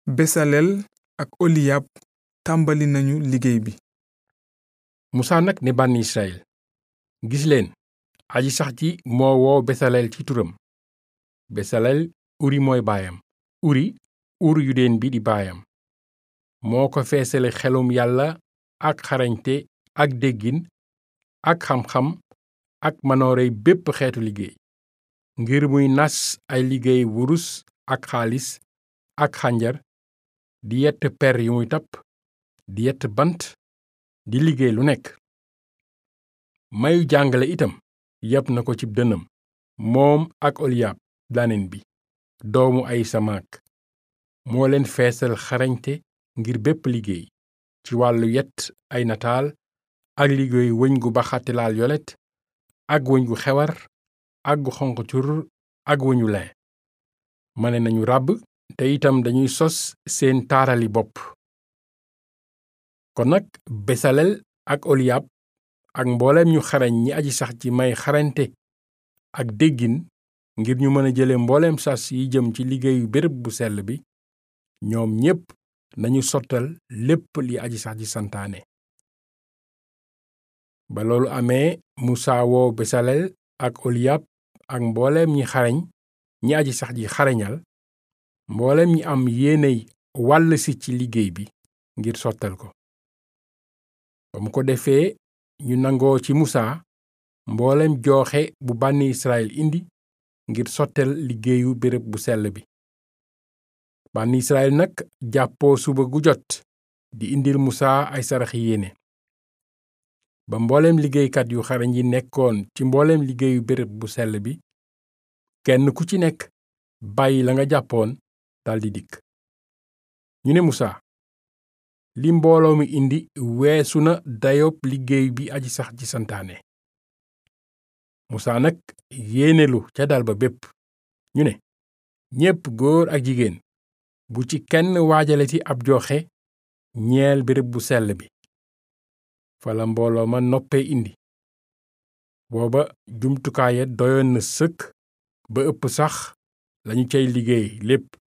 besaleel ak oliyab tàmbali nañu liggéey bi musaa nag ne bànni israyil gis leen aji sax ji moo woo besaleel ci turam besaleel uri mooy baayam uri ur yudeen bi di baayam moo ko feesale xelum yàlla ak xarañte ak déggin ak xam-xam ak manoorey bépp xeetu liggéey ngir muy nas ay liggéey wurus ak xaalis ak xànjar di yett per yu muy tapp di yett bant di liggéey lu nekk mayu jàngale itam yab na ko cib dënnam moom ak oliyab danen bi doomu ay samaak moo leen feesal xarañte ngir bépp liggéey ci wàllu yett ay nataal ak liggéey wëñ gu baxati laal yolet ak wëñ gu xewar ak gu xonq cur ak wëñu lin mane nañu ràbb te itam dañuy sos seen taarali bopp kon nag besalel ak oliyab ak mbooleem ñu xarañ ñi aji sax ci may xarañte ak déggin ngir ñu mën a jële mbooleem sas yi jëm ci liggéeyu béréb bu sell bi ñoom ñépp nañu sottal lépp li aji sax ji santaane ba loolu amee musaa woo besalel ak oliyab ak mbooleem ñi xarañ ñi aji sax ji xarañal mbooleem ñi am yéeney wàll si ci liggéey bi ngir sottal ko ba mu ko defee ñu nangoo ci musaa mbooleem jooxe bu bànni israel indi ngir sottal liggéeyu béréb bu sell bi bànni israel nag jàppoo suba gu jot di indil musaa ay saraxi yéene ba mbooleem liggéeykat yu xarañ yi nekkoon ci mbooleem liggéeyu béréb bu sell bi kenn ku ci nekk bàyyi la nga jàppoon daldi dikk ñu ne musaa li mbooloo mi indi weesu na dayob liggéey bi aji sax ji santaane musaa nag yéenelu ca dal ba bépp ñu ne ñépp góor ak jigéen bu ci kenn waajaleti ab joxe ñeel béréb bu sell bi fala mbooloo ma noppee indi booba jumtukaaya doyoon na sëkk ba ëpp sax lañu cay liggéey lépp